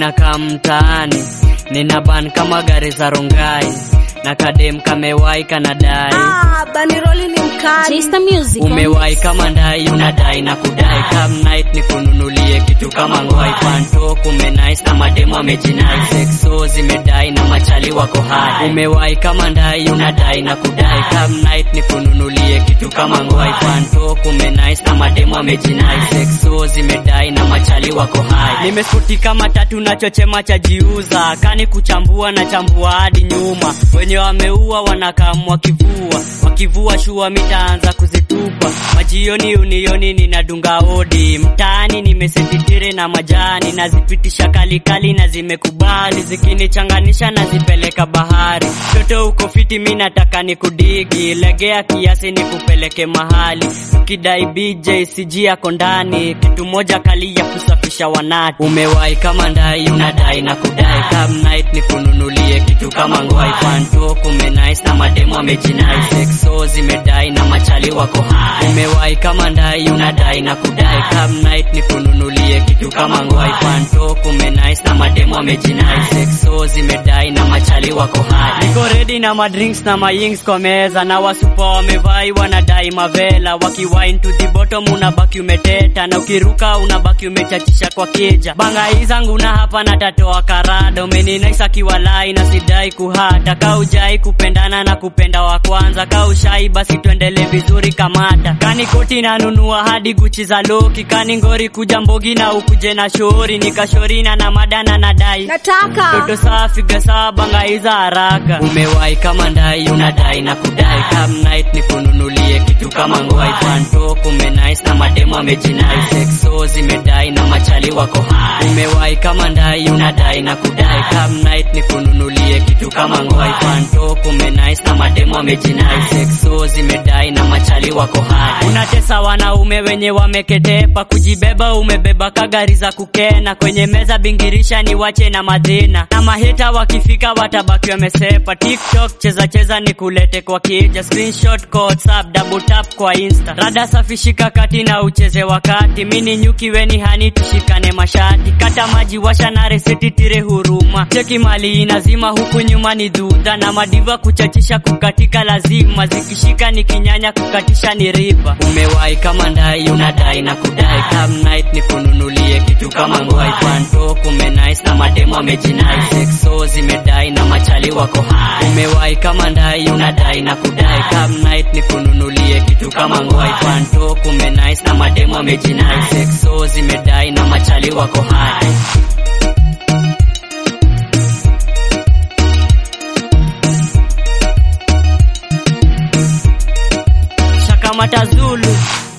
ninakaa mtaani nina ban kama gari za rongai na kadem kamewai kanadai Ah, baniroli ni mkali. Chester Music. on umewai kama ndai unadai na kudai come night ni kununulie kitu kama ngwai panto kume nice na mademo amejinai sexo zimedai na machali wako hai umewai kama ndai unadai na kudai come night ni kununulie kitu kama ngwai panto kume nice na mademo amejinai sexo zimedai na machali wako hai nimeskuti kama tatu na chochema cha jiuza kani kuchambua na chambua hadi nyuma wenye wameua wanakamwa kivua wakivua shua mitaanza kuzitupa majioni unioni ninadunga odi mtaani nimesititire na majani nazipitisha kalikali na zimekubali zikinichanganisha nazipeleka bahari toto uko fiti mi nataka nikudigi legea kiasi nikupeleke mahali ukidai bj cg yako ndani kitu moja kali ya kusafisha wanati umewai kama ndai unadai na kudai come night nikununulie kitu kama ngwai panto kume nice na mademo amejinai sexo zimedai na machali wako hai umewai kama ndai unadai na kudai come night nikununulie kitu kama ngwai panto kume nice na mademo amejinai sexo zimedai na machali wako hai niko ready na madrinks na mayings kwa meza na wasupa wamevai wanadai mavela wakiwine to the bottom unabaki umeteta na ukiruka unabaki umechachisha kwa kija banga hii zangu na hapa natatoa karada umeninaisa kiwalai na sidai kuhata kaujai kupendana na kupenda wa kwanza kaushai basi tuendele vizuri kamata kani koti nanunua hadi guchi za loki kani ngori kuja mbogi na ukuje na shori nikashorina na madana nadai Nataka. Toto safi gasa bangaiza haraka umewai kama ndai unadai na kudai come night nikununulie kitu kama ngwai panto kume nice na mademo amejinai sexo zimedai na machali wako hai umewai kama ndai unadai na kudai come night nikununulie kitu kama ngwai panto kume nice na mademo amejinai sexo zimedai na machali wako hai unatesa wanaume wenye wameketepa kujibeba umebeba kagari za kukena kwenye meza bingirisha ni wache na madhina na maheta wakifika watabaki wamesepa tiktok cheza cheza ni kulete kwa kija screenshot kwa whatsapp double tap kwa insta rada safishika kati na ucheze wakati mini nyuki weni hani tushikane mashati kata maji washa na reseti tire huruma cheki mali inazima huku nyuma ni dhudha na madiva kuchachisha kukatika lazima zikishika ni kinyanya kukatisha ni riba umewai kama ndai unadai na kudai come night ni kununulie kitu kama ngwai panto kume nice na mademo amejinai sexo zimedai na machali wako hai umewai kama ndai unadai na kudai come night ni kununulie kitu kama ngwai panto kume nice na mademo amejinai sexo zimedai na machali wako hai Shakamata Zulu